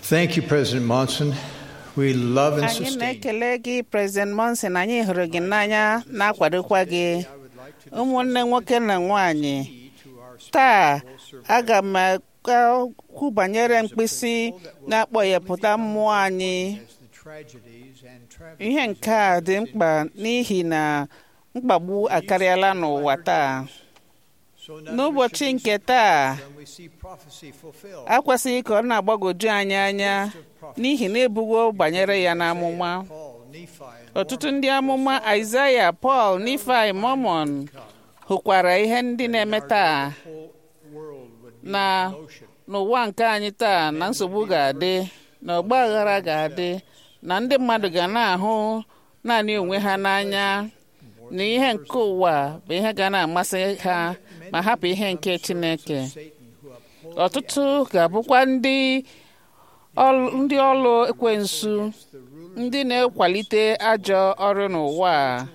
Thank you, President Monson. We love and anyị sustain. na-ekele gị President Monson anyị hụrụ gị n'anya na-akwadokwa gị ụmụnne nwoke na nwanyị taa aga m ekwu banyere mkpịsị na-akpọghepụta mmụọ anyị ihe nke a dị mkpa n'ihi na mkpagbu akarịala n'ụwa taa n'ụbọchị nke taa akwesịghị ka ọ na-agbagoju anyị anya n'ihi na ebugo banyere ya n'amụma ọtụtụ ndị amụma Aịzaya Pọl Nifai Mọmọn hụkwara ihe ndị na-eme taa na n'ụwa nke anyị taa na nsogbu ga-adị na ọgba aghara ga-adị na ndị mmadụ ga na-ahụ naanị onwe ha n'anya na ihe nke ụwa bụ ihe ga na-amasị ha ma hapụ ihe nke Chineke ọtụtụ ga-abụkwa ndị ọlụ ndị ọlụ ekwensu ndị na-ekwalite ajọ ọrụ n'ụwa a.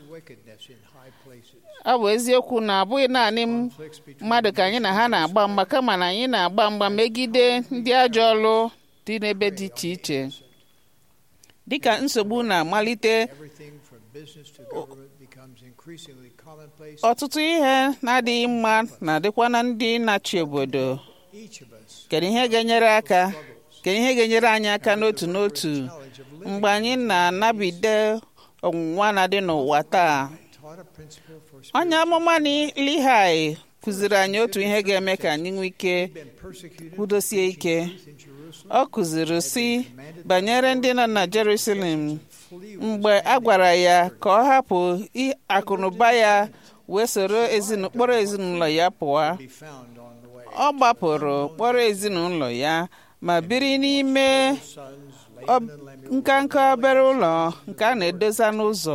ọ bụ eziokwu na abụghị naanị mmadụ ka anyị na ha na-agba mgba kama na anyị na-agba mgba megide ndị ajọ ọlụ dị n'ebe dị iche iche dịka nsogbu na-amalite ọtụtụ ihe na-adịghị mma na-adịkwa na ndị na-achị obodo kedu ihe ga-enyere aka kedu ihe ga-enyere anyị aka n'otu n'otu mgbe anyị na-anabide ọnwụnwa na-adị n'ụwa taa onye amụma Lihai kụziri anyị otu ihe ga-eme ka anyị nwee ike kwudosie ike ọ kụziri si banyere ndị nọ na Jerusalem mgbe a gwara ya ka ọ hapụ akụnụba ya wee soro kpọrọ ezinụlọ ya pụọ ọ gbapụrụ kpọrọ ezinụlọ ya ma biri n'ime nkanka obere ụlọ nke a na-edosa n'ụzọ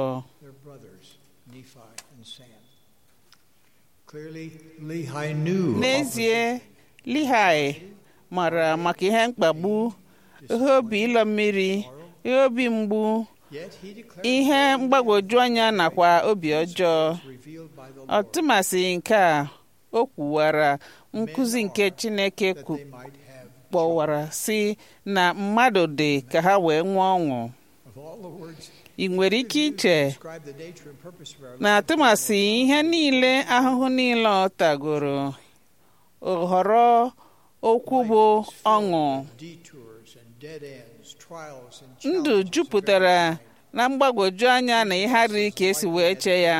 n'ezie Lihai mara maka ihe mkpagbu ihe obi ịlọ mmiri ihe obi mgbu ihe mgbagwoju anya nakwa obi ọjọọ ọtụmasị nke a o kwuwara nkụzi nke Chineke kpọwara si na mmadụ dị ka ha wee nwee ọṅụ ị nwere ike iche na atụmasị ihe niile ahụhụ niile ọ tagoro họrọ okwu bụ ọṅụ ndụ jupụtara na mgbagwoju anya na ihe adịghị ka esi wee chee ya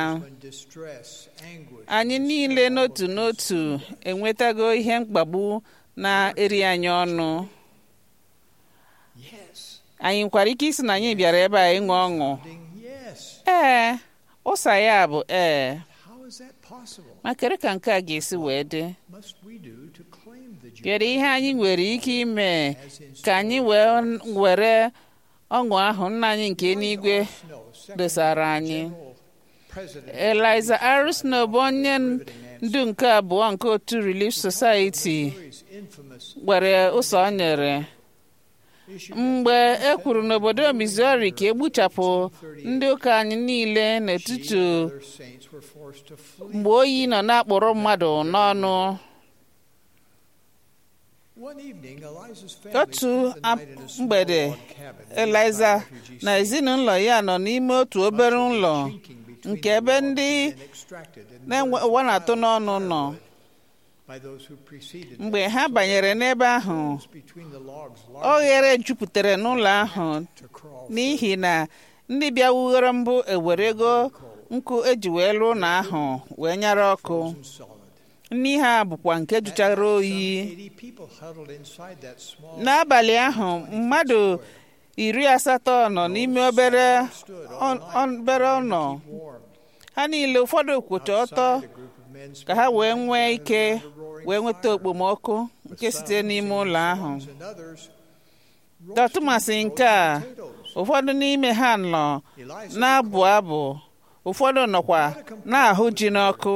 anyị niile n'otu n'otu enwetago ihe mkpagbu na-eri anyị ọnụ anyị nwekwara ike isi na anyị bịara ebe a ịṅụ ọṅụ ee ụsa ya bụ ee ma kedu ka nke a ga-esi wee dị kedu ihe anyị nwere ike ime ka anyị wee were ọṅụ ahụ nna anyị nke n'igwe dosara anyị Eliza R. Snow bụ onye ndu nke abụọ nke otu Relief Society gwere ụzọ o nyere mgbe e kwuru n'obodo Missouri ka egbuchapụ ndị ụka anyị niile n'etiti mgbe oyi nọ na-akpụrụ mmadụ n'ọnụ otu mgbede Eliza na ezinụlọ ya nọ n'ime otu obere ụlọ nke ebe ndị ụwa na-atụ n'ọnụ nọ mgbe ha banyere n'ebe ahụ oghere jupụtara n'ụlọ ahụ n'ihi na ndị bịa wughere mbụ ewerego nkụ eji wee lụọ ụlọ ahụ wee nyara ọkụ nri ha bụkwa nke jụchara oyi n'abalị ahụ mmadụ iri asatọ nọ n'ime obere obere ụlọ ha niile ụfọdụ kwụcha ọtọ ka ha wee nwee ike wee nweta okpomọkụ nke site n'ime ụlọ ahụ dọtụmasị nke a ụfọdụ n'ime ha nọ na-abụ abụ ụfọdụ nọkwa na-ahụ ji n'ọkụ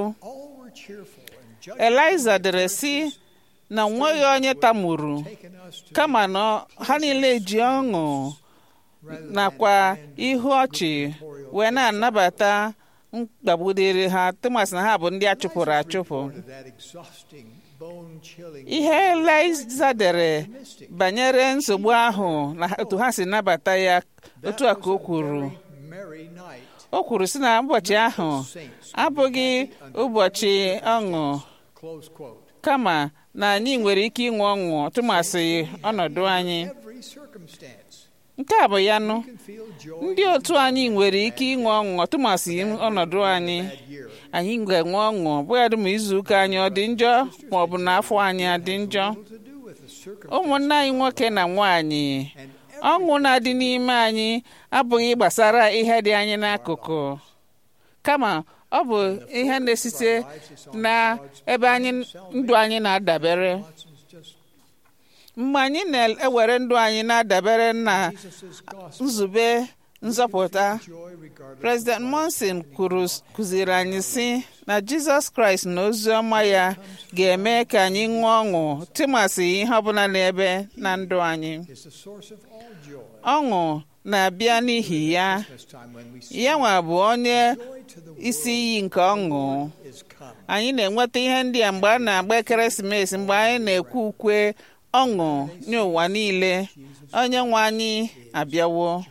Eliza dere sị na nweghị onye tamuru kama na ha niile ji ọṅụ nakwa ihu ọchị wee na-anabata mkpagbudere ha tụmasị na ha bụ ndị a chụpụrụ achụpụ bone-chilling ihe Eliza dere banyere nsogbu ahụ na otu ha si nabata ya otu a ka o kwuru merry night. o kwuru sị na ụbọchị ahụ abụghị ụbọchị ọṅụ Close quote. kama na anyị nwere ike inwe ọṅụ tụmasị ọnọdụ anyị Every circumstance, nke a bụ ya nụ you can feel joy ndị otu anyị nwere ike inwe ọṅụ tụmasị ọnọdụ anyị that year. anyị ga-enwe ọṅụ bụghadị ma izuụka anyị ọ dị njọ ma ọ bụ na afọ anyị adị njọ Little to do with the circumstance. ụmụnne anyị nwoke na nwaanyị And ọṅụ na-adị n'ime anyị abụghị gbasara ihe dị anyị n'akụkụ kama ọ bụ ihe na-esite na ebe anyị ndụ anyị na-adabere Watson's just mgbe anyị na-ewere ndụ anyị na-adabere na Jesus' gospel. nzube nzọpụta Joy regardless President Monson kwuru kụziri anyị sị na Jizọs Kraịst na ozi ọma ya ga-eme ka anyị ṅụọ ọṅụ tụmasị ihe ọbụla n'ebe na ndụ anyị is the source of all joy. ọṅụ na-abịa n'ihi ya This time when we see ya nwa bụ onye joy to the isi iyi nke ọṅụ is come. anyị na-enweta ihe ndị a mgbe a na-agba ekeresimesi mgbe anyị na-ekwe ukwe ọṅụ nye ụwa niile onye nwe anyị abịawo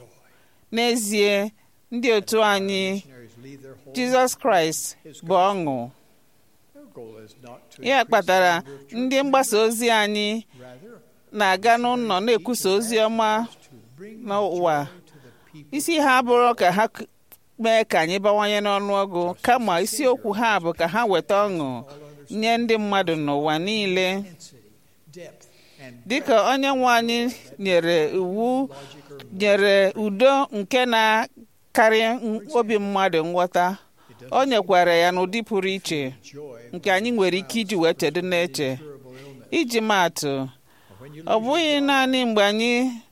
n'ezie ndị otu anyị Missionaries leave their whole Jizọs Kraịst bụ ọṅụ Their goal is not to ya increase kpatara the number of ndị churches, mgbasa ozi anyị rather na-aga n'ụlọ na-ekwusa ozi ọma to bring n'ụwa joy to the people. isi ha bụrụ ka ha k- mee ka anyị bawanye n'ọnụọgụ kama isiokwu ha bụ ka ha weta ọṅụ nye ndị mmadụ n'ụwa niile Intensity, depth, and dịka onye nwe anyị nyere iwu logic or nyere udo nke na-karị m- obi mmadụ nghọta o nyekwara ya n'ụdị pụrụ iche joy nke anyị nwere ike iji wee chedo n'eche durable illness. iji maatụ When you ọ bụghị naanị mgbe anyị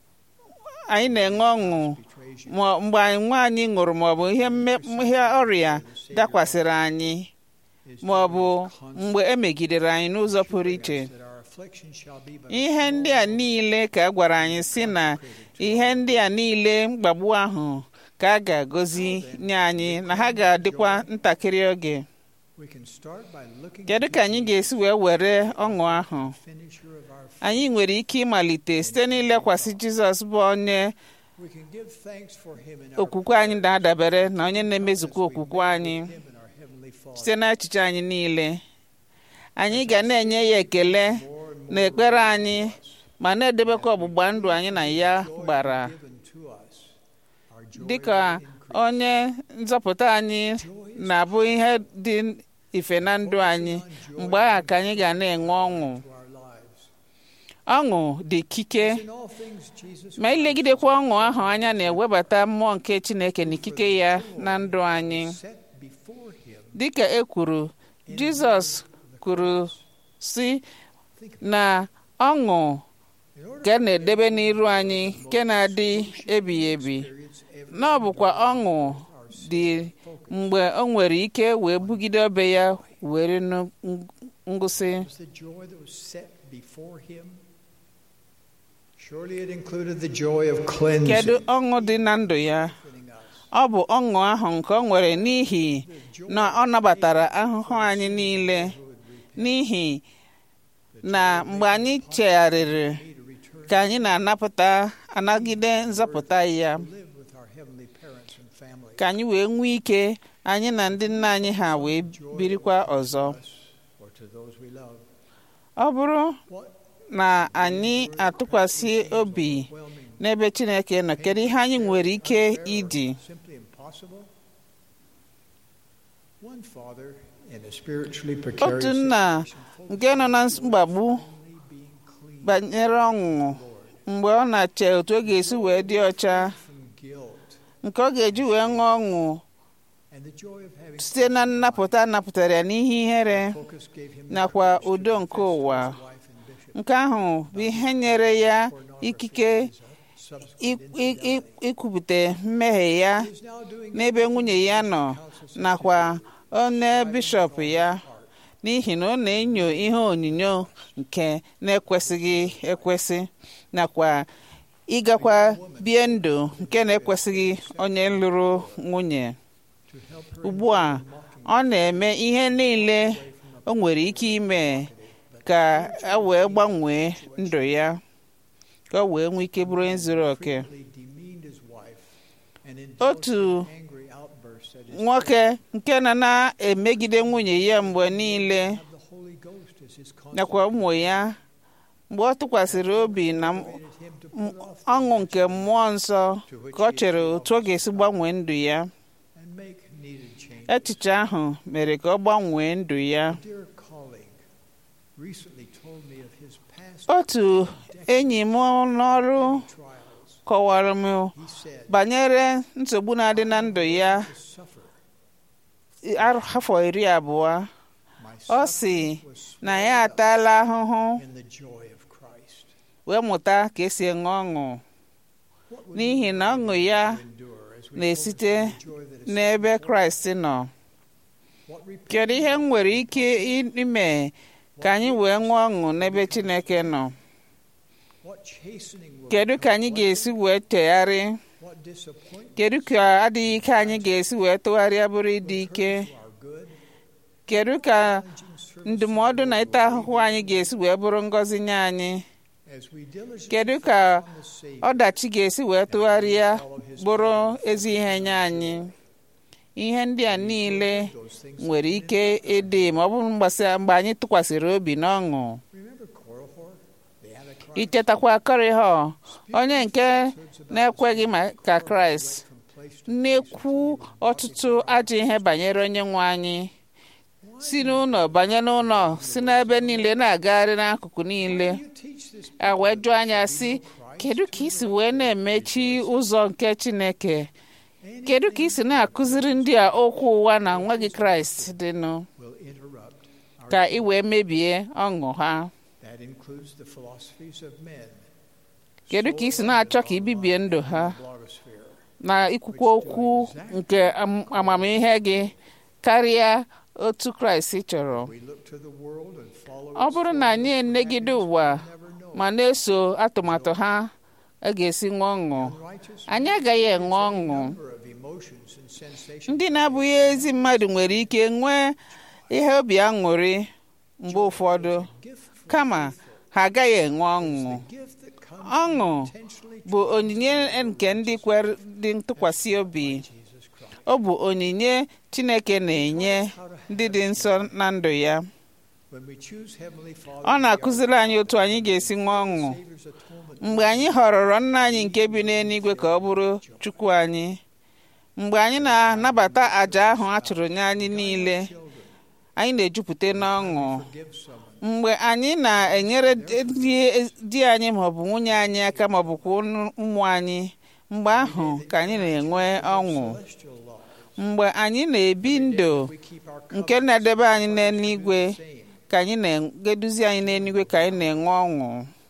anyị na-enwe ọṅụ betrays you, ma mgbe anyị nwa anyị ṅụrụ maọbụ ihe mme- ihe ọrịa dakwasịrị anyị is ma ọ bụ mgbe e megidere anyị n'ụzọ pụrụ iche that our affliction shall be but ihe ndị a niile ka a gwara anyị si na ihe ndị a niile mkpagbu ahụ ka a ga-agọzi nye anyị na ha ga-adịkwa ntakịrị oge we can start by looking kedu ka anyị ga-esi wee were ọṅụ ahụ finisher of our faith. anyị nwere ike ịmalite site n'ilekwasị Jizọs bụ onye We can give thanks for him in our okwukwe anyị na-adabere na onye na-emezukwa okwukwe anyị him and our heavenly Father. site n'echiche anyị niile anyị ga na-enye ya ekele More and na ekpere anyị ma na-edebekwa ọgbụgba ndụ anyị na ya joy gbara given to us. Our joy dịka will increase. onye nzọpụta anyị na-abụ ihe dị ife na ndụ anyị mgbe ahụ ka anyị ga na-enwe ọṅụ to our lives. ọṅụ dị ikike In all things, Jesus ma ilegidekwa ọṅụ ahụ anya na-ewebata mmụọ nke Chineke na ikike ya na ndụ anyị set before him. dịka e kwuru Jizọs kwuru si na ọṅụ In order ka a na-edebe n'iru anyị nke na-adị ebighị ebi to experience every na ọ bụkwa ọṅụ dị mgbe o nwere ike wee bugide obe ya were nu- ng- ngụsị was the joy that was set before him. Surely it included the joy of cleansing. kedu ọṅụ dị na ndụ ya strengthening us. ọ bụ ọṅụ ahụ nke ọ nwere n'ihi na ọ nabatara ahụhụ anyị niile n'ihi na mgbe anyị chegharịrị Need to return ka anyị na-anapụta anagide nzọpụta ya to live with our heavenly parents and family. ka anyị wee nwee ike anyị na ndị nna anyị ha wee birikwa ọzọ Us or to those we love. ọ bụrụ What na anyị atụkwasị obi overwhelming, n'ebe Chineke nọ kedu ihe anyị nwere ike ịdị simply impossible? One father in a spiritually precarious otu nna situation, nke nọ na mkpagbu only being clean banyere ọṅụ mgbe ọ na-ache otu ọ ga-esi wee dị ọcha from guilt nke ọ ga-eji wee ṅụọ ọṅụ and the joy of having site na nnapụta napụtara ya n'ihe ihere focus gave him the nakwa courage to udo confess nke to his ụwa wife and bishop nke ahụ bụ ihe nyere ya ikike subsequent i- i- infidelity. i- ikwupụta mmehie ya He is now doing n'ebe nwunye ya nọ houses nakwa onye bishọp ya n'ihi na ọ na-enyo ihe onyinyo nke na-ekwesịghị ekwesị nakwa ịgakwa bie ndụ nke na-ekwesịghị onye lụrụ nwunye to help her ugbu a ọ na-eme ihe niile o nwere ike ime ka a wee gbanwee ndụ ya ka o wee nwee ike bụrụ onye zuru oke frequently demeaned his wife and Otu indulged in angry outbursts at his nwoke nke na na-emegide nwunye ya mgbe niile have the Holy Ghost as his nakwa ụmụ ya mgbe ọ tụkwasịrị obi na m- consecrated him to m- put off ọṅụ nke mmụọ nsọ ka ọ chere otu ọ ga-esi gbanwee ndụ ya and make needed changes. echiche ahụ mere ka ọ gbanwee ndụ ya A dear colleague recently told me of his past otu enyi m n'ọrụ trials. kọwara m He said, banyere nsogbu na-adị na ndụ ya to suffer. ar- afọ iri abụọ My ọ suffering sị was na ya ataala ahụhụ in the joy of Christ. wee mụta ka esi enwe ọṅụ What would n'ihi you na ọṅụ ya to endure as we na-esite focus on the joy that is n'ebe set before kraịst nọ us? What kedu ihe m nwere ike ime ka anyị wee nwee ọṅụ n'ebe chineke nọ What chastening will kedu ka anyị ga-esi wee tegharị what disappointment kedu ka adịghị ike anyị ga-esi wee tụgharịa bụrụ ịdị ike to our good kedu ka challenging service ndụmọdụ na ịta ahụhụ anyị ga-esi wee bụrụ ngọzi nye anyị as we diligently kedu ka focus on the Savior ọdachi ga-esi wee tụgharịa bụrụ ezi ihe nye anyị ihe ndị a niile those things nwere ike ịdị ma ọ bụrụ mgbasa mgbe anyị tụkwasịrị obi n'ọṅụ remember Korihor the Antichrist ichetakwa Korihọ onye nke na-ekweghị maka Kraịst from place to na-ekwu ọtụtụ ajọ ihe banyere onye nwe anyị si n'ụlọ banye n'ụlọ si n'ebe niile na-agagharị n'akụkụ niile you teach this a wee jụọ anya sị kedu ka isi wee na-emechi ụzọ nke Chineke kedu ka isi na-akụziri ndị a okwu ụwa na nweghị Kraịst dịnụ will interrupt our ka ị wee mebie ọṅụ ha that includes the philosophies of men kedu ka isi na-achọ ka ibibie ndụ ha blogosphere na ikwukwa okwu nke am- amamihe gị karịa otu Kraịst chọrọ we look to the world and follow ọ bụrụ na anyị enegide ụwa never know ma na-eso atụmatụ ha a ga-esi nwee ọṅụ righteous anyị agaghị enwe ọṅụ number of emotions and sensations ndị na-abụghị ezi mmadụ nwere ike nwee ihe obi aṅụrị mgbe ụfọdụ gift from kama ha agaghị enwe ọṅụ gift that comes ọṅụ intentionally bụ onyinye nke ndị kwere dị ntụkwasị obi Jesus Christ ọ bụ onyinye Chineke na-enye ndị dị nsọ na ndụ ya when we choose heavenly Father ọ na-akụziri anyị otu anyị ga-esi nwee ọṅụ Savior's atonement mgbe anyị họrọrọ nna anyị nke bi n'eluigwe ka ọ bụrụ Chukwu anyị mgbe anyị na-anabata àjà ahụ a chụrụ nye anyị niile anyị na-ejupụta n'ọṅụ give someone mgbe anyị na-enyere di- di anyị maọbụ nwunye anyị aka maọbụkwa ụnụ- ụmụ anyị mgbe ahụ ka anyị na-enwe ọṅụ celestial law mgbe anyị na-ebi ndụ we keep our nke na-edebe anyị n'eluigwe same ka anyị na-eduzi anyị n'eluigwe ka anyị na-enwe ọṅụ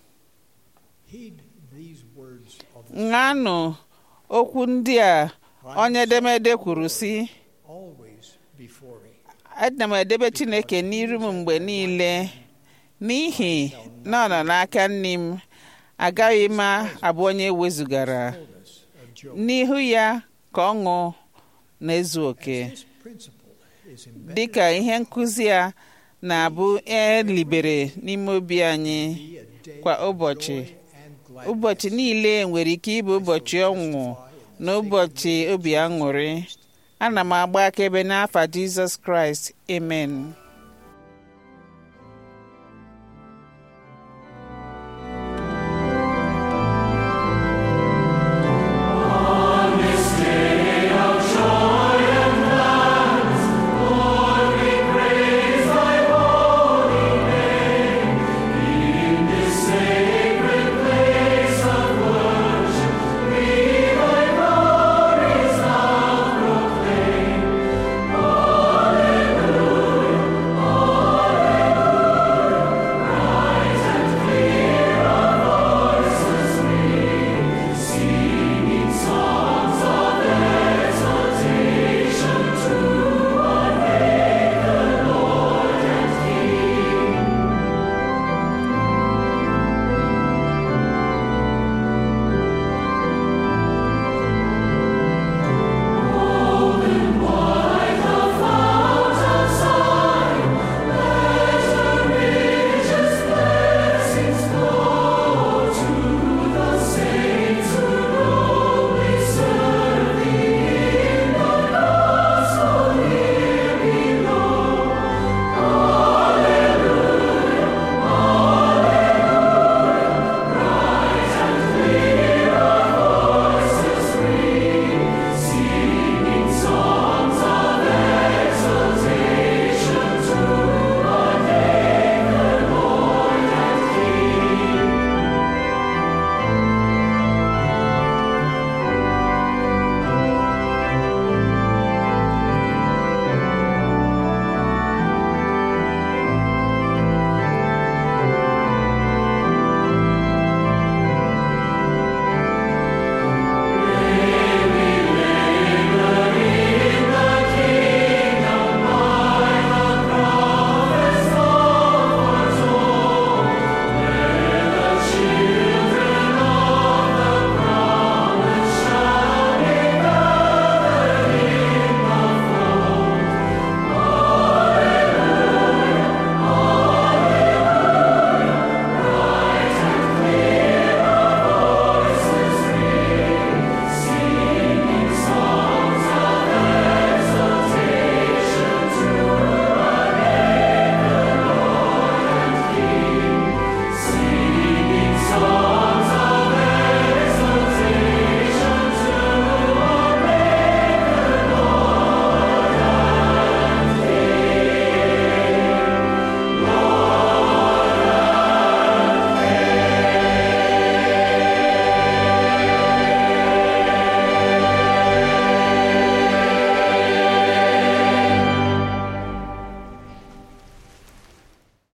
heed these words of ṅanụ okwu ndị a onye edemede kwuru sị always before me ana m edebe Chineke n'iru m mgbe niile n'ihi na ọ nọ n'aka nne m agaghị m abụ onye wezugara fullness of joy n'ihu ya ka ọṅụ na-ezu oke this principle is embedded dịka ihe nkụzi a na-abụ elibere n'ime obi anyị be a day kwa ụbọchị and gladness ụbọchị niile nwere ike ịbụ ụbọchị ọṅụ na ụbọchị obi aṅụrị ana m agba akaebe n'afa Jizọs Kraịst amen